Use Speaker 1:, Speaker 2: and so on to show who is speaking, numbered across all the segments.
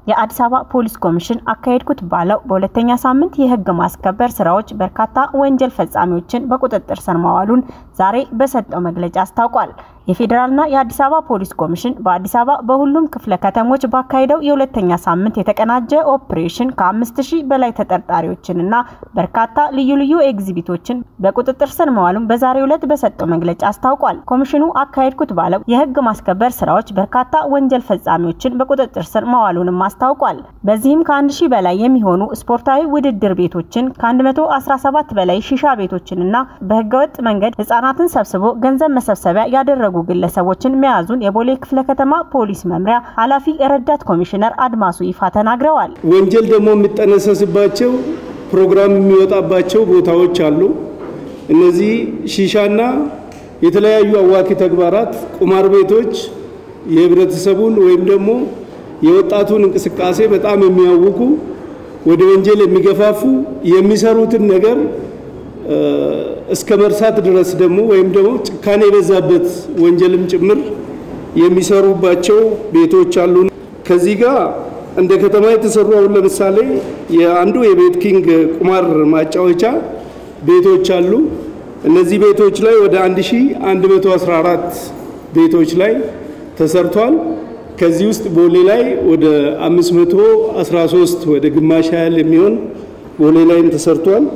Speaker 1: የአዲስ አበባ ፖሊስ ኮሚሽን አካሄድኩት ባለው በሁለተኛ ሳምንት የህግ ማስከበር ስራዎች በርካታ ወንጀል ፈጻሚዎችን በቁጥጥር ስር ማዋሉን ዛሬ በሰጠው መግለጫ አስታውቋል። የፌዴራልና የአዲስ አበባ ፖሊስ ኮሚሽን በአዲስ አበባ በሁሉም ክፍለ ከተሞች ባካሄደው የሁለተኛ ሳምንት የተቀናጀ ኦፕሬሽን ከአምስት ሺህ በላይ ተጠርጣሪዎችንና በርካታ ልዩ ልዩ ኤግዚቢቶችን በቁጥጥር ስር መዋሉን በዛሬው ዕለት በሰጠው መግለጫ አስታውቋል። ኮሚሽኑ አካሄድኩት ባለው የህግ ማስከበር ስራዎች በርካታ ወንጀል ፈጻሚዎችን በቁጥጥር ስር መዋሉንም አስታውቋል። በዚህም ከአንድ ሺህ በላይ የሚሆኑ ስፖርታዊ ውድድር ቤቶችን ከ117 በላይ ሺሻ ቤቶችንና በህገወጥ መንገድ ህጻናትን ሰብስቦ ገንዘብ መሰብሰቢያ ያደረጉ ግለሰቦችን መያዙን የቦሌ ክፍለ ከተማ ፖሊስ መምሪያ ኃላፊ ረዳት ኮሚሽነር አድማሱ ይፋ ተናግረዋል።
Speaker 2: ወንጀል ደግሞ የሚጠነሰስባቸው ፕሮግራም የሚወጣባቸው ቦታዎች አሉ። እነዚህ ሺሻና የተለያዩ አዋኪ ተግባራት፣ ቁማር ቤቶች የህብረተሰቡን ወይም ደግሞ የወጣቱን እንቅስቃሴ በጣም የሚያውኩ ወደ ወንጀል የሚገፋፉ የሚሰሩትን ነገር እስከ መርሳት ድረስ ደግሞ ወይም ደግሞ ጭካኔ የበዛበት ወንጀልም ጭምር የሚሰሩባቸው ቤቶች አሉ። ከዚህ ጋር እንደ ከተማ የተሰሩ አሁን ለምሳሌ የአንዱ የቤት ኪንግ ቁማር ማጫወቻ ቤቶች አሉ። እነዚህ ቤቶች ላይ ወደ 1114 ቤቶች ላይ ተሰርቷል። ከዚህ ውስጥ ቦሌ ላይ ወደ 513 ወደ ግማሽ ያህል የሚሆን ቦሌ ላይም ተሰርቷል።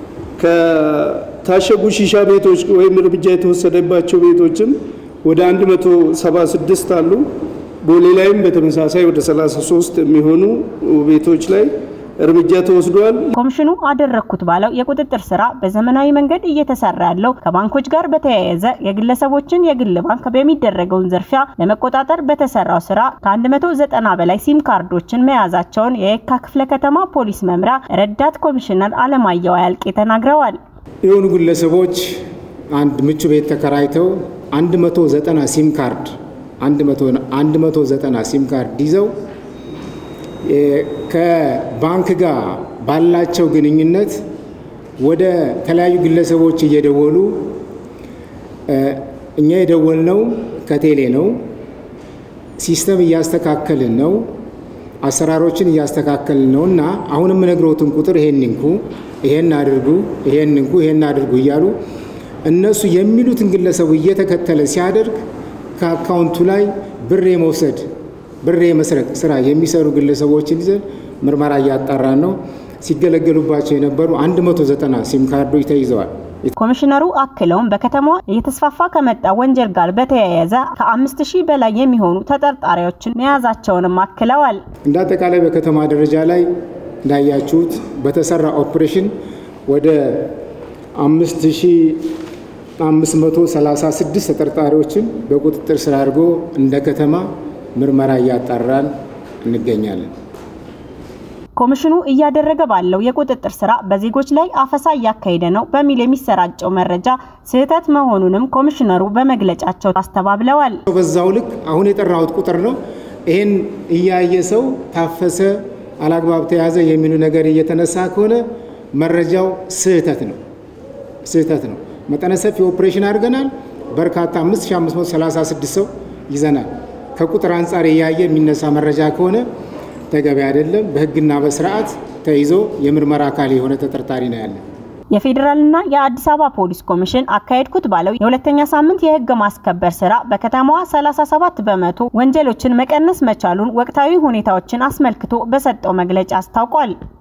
Speaker 2: ከታሸጉ ሺሻ ቤቶች ወይም እርምጃ የተወሰደባቸው ቤቶችም ወደ 176 አሉ። ቦሌ ላይም በተመሳሳይ ወደ 33 የሚሆኑ ቤቶች ላይ እርምጃ ተወስዷል።
Speaker 1: ኮሚሽኑ አደረግኩት ባለው የቁጥጥር ስራ በዘመናዊ መንገድ እየተሰራ ያለው ከባንኮች ጋር በተያያዘ የግለሰቦችን የግል ባንክ በሚደረገውን ዝርፊያ ለመቆጣጠር በተሰራው ስራ ከ190 በላይ ሲም ካርዶችን መያዛቸውን የየካ ክፍለ ከተማ ፖሊስ መምሪያ ረዳት ኮሚሽነር አለማየሁ አያልቄ ተናግረዋል።
Speaker 3: የሆኑ ግለሰቦች አንድ ምቹ ቤት ተከራይተው 190 ሲም ካርድ 190 ሲም ካርድ ይዘው ከባንክ ጋር ባላቸው ግንኙነት ወደ ተለያዩ ግለሰቦች እየደወሉ እኛ የደወልነው ከቴሌ ነው፣ ሲስተም እያስተካከልን ነው፣ አሰራሮችን እያስተካከልን ነው እና አሁን የምነግረውትን ቁጥር ይሄን ንኩ፣ ይሄን አድርጉ፣ ይሄን ንኩ፣ ይሄን አድርጉ እያሉ እነሱ የሚሉትን ግለሰቡ እየተከተለ ሲያደርግ ከአካውንቱ ላይ ብር የመውሰድ ብር የመስረቅ ስራ የሚሰሩ ግለሰቦችን ይዘን ምርመራ እያጣራን ነው። ሲገለገሉባቸው የነበሩ 190 ሲም ካርዶች ተይዘዋል።
Speaker 1: ኮሚሽነሩ አክለውም በከተማዋ እየተስፋፋ ከመጣ ወንጀል ጋር በተያያዘ ከአምስት ሺህ በላይ የሚሆኑ ተጠርጣሪዎችን መያዛቸውንም አክለዋል።
Speaker 3: እንደ አጠቃላይ በከተማ ደረጃ ላይ እንዳያችሁት በተሰራ ኦፕሬሽን ወደ 5536 ተጠርጣሪዎችን በቁጥጥር ስር አድርጎ እንደ ከተማ ምርመራ እያጣራን እንገኛለን።
Speaker 1: ኮሚሽኑ እያደረገ ባለው የቁጥጥር ስራ በዜጎች ላይ አፈሳ እያካሄደ ነው በሚል የሚሰራጨው መረጃ ስህተት መሆኑንም ኮሚሽነሩ በመግለጫቸው አስተባብለዋል።
Speaker 3: በዛው ልክ አሁን የጠራሁት ቁጥር ነው። ይህን እያየ ሰው ታፈሰ፣ አላግባብ ተያዘ የሚሉ ነገር እየተነሳ ከሆነ መረጃው ስህተት ነው ስህተት ነው። መጠነ ሰፊ ኦፕሬሽን አድርገናል። በርካታ 5536 ሰው ይዘናል። ከቁጥር አንጻር እያየ የሚነሳ መረጃ ከሆነ ተገቢ አይደለም። በሕግና በስርዓት ተይዞ የምርመራ አካል የሆነ ተጠርጣሪ ነው ያለ።
Speaker 1: የፌዴራልና የአዲስ አበባ ፖሊስ ኮሚሽን አካሄድኩት ባለው የሁለተኛ ሳምንት የህግ ማስከበር ስራ በከተማዋ 37 በመቶ ወንጀሎችን መቀነስ መቻሉን ወቅታዊ ሁኔታዎችን አስመልክቶ በሰጠው መግለጫ አስታውቋል።